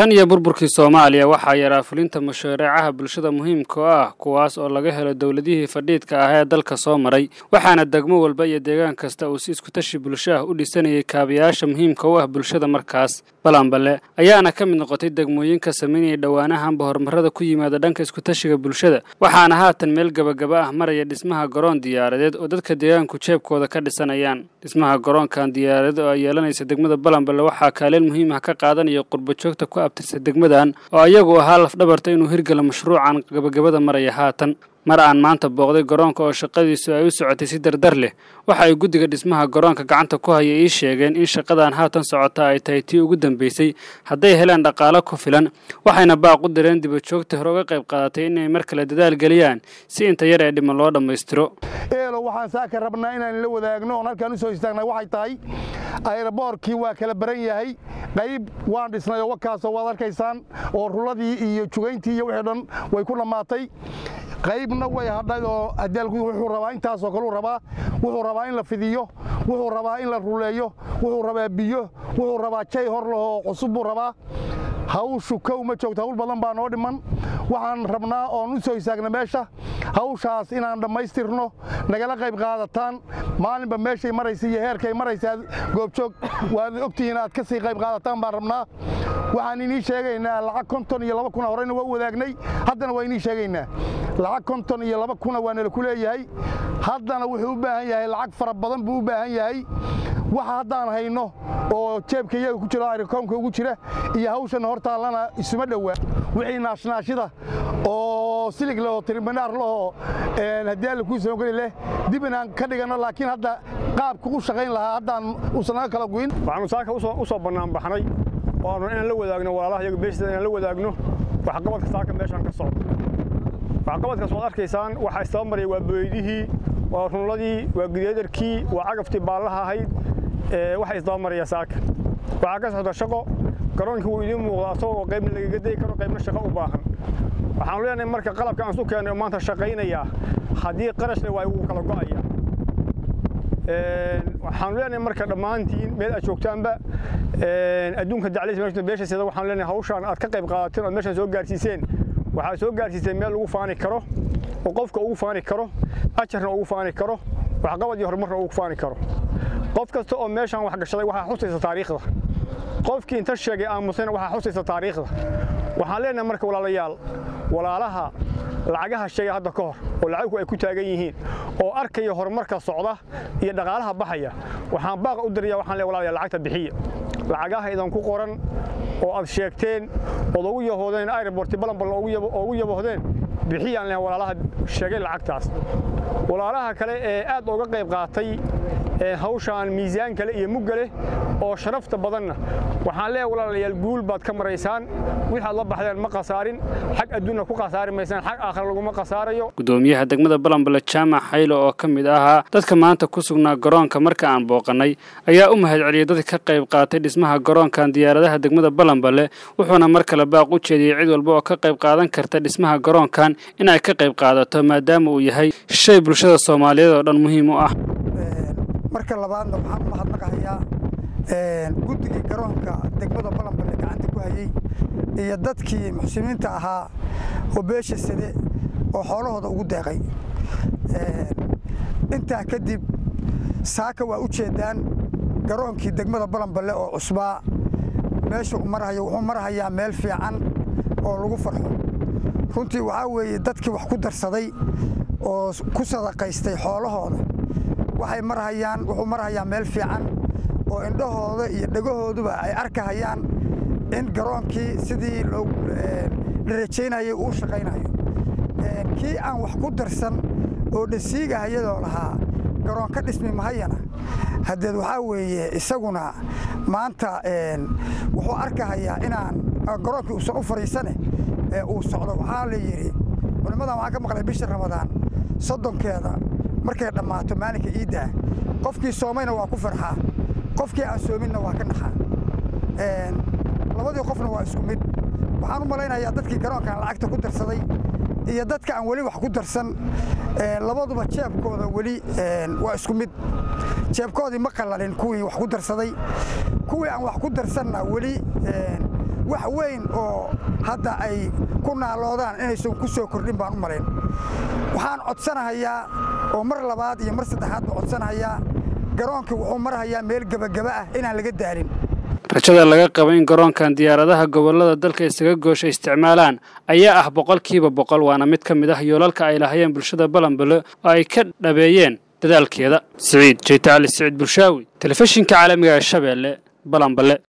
tan iyo burburkii soomaaliya waxaa yaraa fulinta mashaariicaha bulshada muhiimka oo ah kuwaas oo laga helo dowladihii fadhiidka ah ee dalka soo maray waxaana degmo walba iyo deegaan kasta uu si iskutashi bulsho ah u dhisanayay kaabayaasha muhiimka u ah bulshada markaas balanbale ayaana ka mid noqotay degmooyinka samaynaya dhowaanahanba horumarada ku yimaada dhanka iskutashiga bulshada waxaana haatan meel gebagaba ah maraya dhismaha garoon diyaaradeed oo dadka deegaanku jeebkooda ka dhisanayaan dhismaha garoonkan diyaaradeed oo ay yeelanaysa degmada balanbale waxaa kaalin muhiim ah ka qaadanaya qurbajoogta ku abtirsa degmadan oo ayagu ahaa lafdhabarta inuu hirgalo mashruucan gabagabada maraya haatan mar aan maanta booqday garoonka oo shaqadiisu ay u socotay si dardar leh waxa ay guddiga dhismaha garoonka gacanta ku haya ii sheegeen in shaqadan haatan socota ay tahay tii ugu dambaysay hadday heleen dhaqaalo ku filan waxayna baaq u direen dibajoogta hore uga qayb qaadatay inay mar kale dadaal geliyaan si inta yar ee dhiman loo dhammaystiro eelo waxaan saaka rabnaa inaan la wadaagno oon halkaan u soo istaagnay waxay tahay ayraboorkii waa kala baran yahay qayb waan dhisnay oo wakaasoo waad arkaysaan oo ruladii iyo jugayntii iyo wixii dhan way ku dhammaatay qaybna way hadhay oo adaalku wuxuu rabaa intaasoo kaleu rabaa wuxuu rabaa in la fidiyo wuxuu rabaa in la ruleeyo wuxuu rabaa biyo wuxuu rabaa jay hor lahoo cusub buu rabaa hawshu kow ma joogto hawl badan baa noo dhiman waxaan rabnaa oon u soo istaagna meesha hawshaas inaan dhammaystirno nagala qayb qaadataan maalinba meeshay maraysa iyo heerkay maraysa goobjoog waad ogtihiin aad ka sii qayb qaadataan baan rabnaa waxaan inii sheegaynaa lacag konton iyo laba kuna horeyna waa u wadaagnay haddana waa inii sheegaynaa lacag konton iyo laba kuna waa nala ku leeyahay haddana wuxuu u baahan yahay lacag fara badan buu u baahan yahay waxa haddaan hayno oo jeebka iyaga ku jiro arikoomka ugu jira iyo hawshan hortaallana isuma dhowaa wixii naashnaashida oo silig lehoo tiriminaar lahoo haddii alla kuu samogeli leh dib inaan ka dhiganno laakiin hadda qaabka u shaqayn lahaa haddaan uusan naga kala guyin waxaanu saaka u soo bannaanbaxnay waanu inaan la wadaagno walaalaha iyaga beeshida inaan la wadaagno waxqabadka saaka meeshaan ka socdo waxqabadkaas waad arkaysaan waxaa istaba maraya waa booydihii waa runladii waa gideedarkii waa cagaftii baallaha ahayd waxaa isdaba maraya saaka waxaa ka socda shaqo garoonkii wuu idiin muuqda asagoo qaybna lagaga dayi karo qaybna shaqo u baahan waxaanu leenahay marka qalabka aan su keenay oo maanta shaqaynayaa haddii qarashle waa wuu kala go'aya waxaanu leenahay marka dhammaantiin meel aad joogtaanba adduunka daclaysa beeshaseeda waxaanu leenahay hawshaan aad ka qayb qaadateen ood meeshaan soo gaarsiiseen waxaad soo gaarsiiseen meel lagu faani karo oo qofka ugu faani karo ajarna ugu faani karo waxqabad iyo horumarna ugu faani karo qof kasta oo meeshaan wax gashaday waxaa xusaysa taariikhda qofkii inta sheegay aamusayna waxaa xusaysa taariikhda waxaan leenahay marka walaalayaal walaalaha lacagaha sheegay hadda ka hor oo lacagku ay ku taagan yihiin oo arkaya horumarka socda iyo dhaqaalaha baxaya waxaan baaqa u diraya waxaan leeyahay walaalayaal lacagta bixiya lacagaha idan ku qoran oo aad sheegteen ood ugu yahoodeen airborti balanbal ugu yabohdeen bixiyaan leeyahay walaalaha sheegay lacagtaas walaalaha kale ee aad uga qayb qaatay hawshaan miisaan kale iyo mugga leh oo sharafta badanna waxaan leeyahay walaalayaal guul baad ka maraysaan wixaad la baxdeen ma khasaarin xag adduunna ku khasaari maysaan xag aakhira laguma khasaarayo gudoomiyaha degmada balanbale jaamac xaylo oo ka mid ahaa dadka maanta ku sugnaa garoonka marka aan booqannay ayaa u mahadceliyey dadka ka qayb qaatay dhismaha garoonkan diyaaradaha degmada balanbale wuxuuna mar kale baaq u jeediyey cid walba oo ka qayb qaadan karta dhismaha garoonkan in ay ka qayb qaadato maadaama uu yahay shay bulshada soomaaliyeed oo dhan muhiim u ah marka labaadna waxaan u mahadnaqahayaa guddigii garoonka degmada balanballe gacanta ku hayey iyo dadkii muxsimiinta ahaa oo beesha sade oo xoolahooda ugu deeqay intaa kadib saaka waa u jeeddaan garoonkii degmada balanballe oo cusbaa meesha u marhayo wuxuu marhayaa meel fiican oo lagu farxo runtii waxaa weeye dadkii wax ku darsaday oo ku sadaqaystay xoolahooda waxay marhayaan wuxuu marhayaa meel fiican oo indhahooda iyo dhegahooduba ay arkahayaan in garoonkii sidii la rajaynayay uu shaqaynayo kii aan wax ku darsan oo dhasiigahayadoo lahaa garoon ka dhismi mahayana haddeed waxaa weeye isaguna maanta wuxuu arkahayaa inaan garoonkii uusan u fadhiisane ee uu socdo waxaa la yidhi culimmadan waxaan ka maqlay bisha ramadaan soddonkeeda markay dhammaato maalinka iiddaa qofkii soomayna waa ku farxaa qofkii aan soominna waa ka naxaa labadii qofna waa isku mid waxaan u malaynayaa dadkii garoonkan lacagta ku darsaday iyo dadka aan weli wax ku darsan labaduba jeebkooda weli waa isku mid jeebkoodii ma qallalin kuwii wax ku darsaday kuwii aan wax ku darsanna weli wax weyn oo hadda ay ku naaloodaan inaysan ku soo kordhin baan u malayn waxaan codsanahayaa oo mar labaad iyo mar saddexaad baan codsanahayaa garoonkii wuxuu marhayaa meel gebagaba ah inaan laga daalin rajada laga qabo in garoonkan diyaaradaha gobollada dalka isaga goosha isticmaalaan ayaa ah boqolkiiba boqol waana mid ka mid ah yoolalka ay lahayeen bulshada balanbale oo ay ka dhabeeyeen dadaalkeeda siciid jeytacali siciid bulshaawi telefishinka caalamiga ee shabeelle balanbale